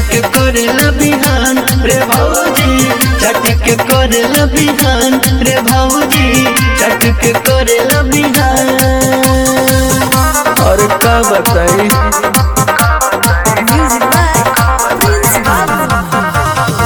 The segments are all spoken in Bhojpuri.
के करेला बिहान रे भौजी चट के करेला बिहान रे भौजी चट के करेला बिहान और का बताई Music by Prince Babu.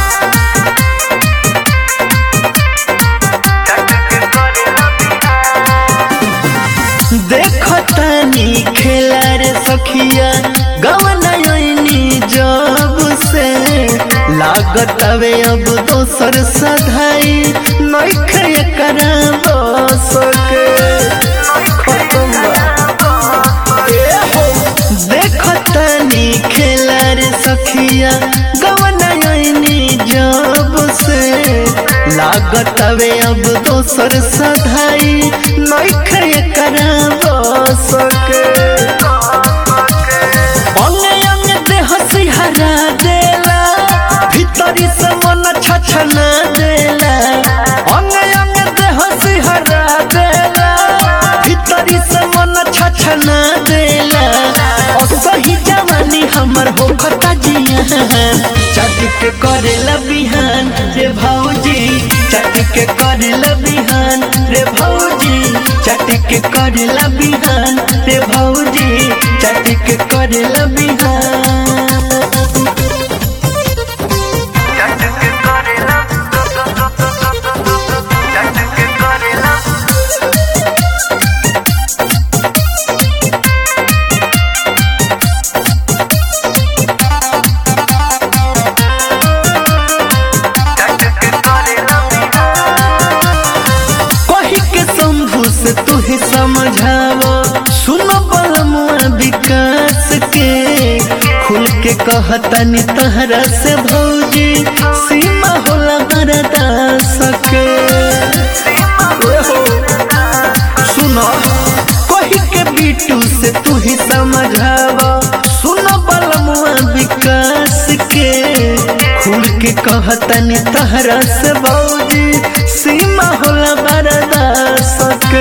देखो तानी खेला रे सखिया गवनयनी जब से लागत हवे अब दोसर सधाई नइखे एकरा बस के खत्म बा। ए हो, देखो तानी खेला रे सखिया गवनयनी जब से लागत हवे अब दोसर सधाई नइखे एकरा बस के अंगे अंगे देह सिहरा देला भीतरी से मन छछना देला अंगे अंगे देह सिहरा देला भीतरी से मन छछना देला असही जवानी हमर हो खता जिया चट के करेला बिहान रे भौजी चट के करेला बिहान रे भौजी चट के करेला बिहान रे भौजी चट के करेला बिहान कही के शंभू से तू ही समझावो सुनो बलमुआ विकास के खुल के कहतनी तहरा से भौजी सीमा होला बरदास के सुनो कही के बीटू से तू ही समझावो सुनो बलमुआ विकास के खुल के कहतनी तहरा से भौजी सीमा होला बरदास के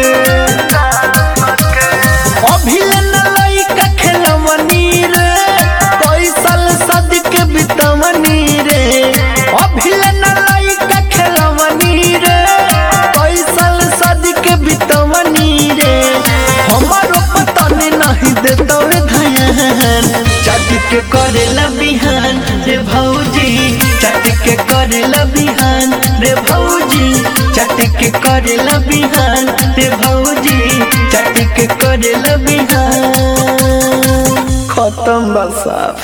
अभिलन लइका खेलवनी रे पैसल सद के बितवनी रे अभिलन लइका खेलवनी रे पैसल सद के बितवनी रे हमारो पतन नहीं देतवे धयान चट के करेला बिहान रे भौजी चट के करेला बिहान रे भौजी चट के करेला बिहान रे भौजी चट के करेला बिहान खत्म बसा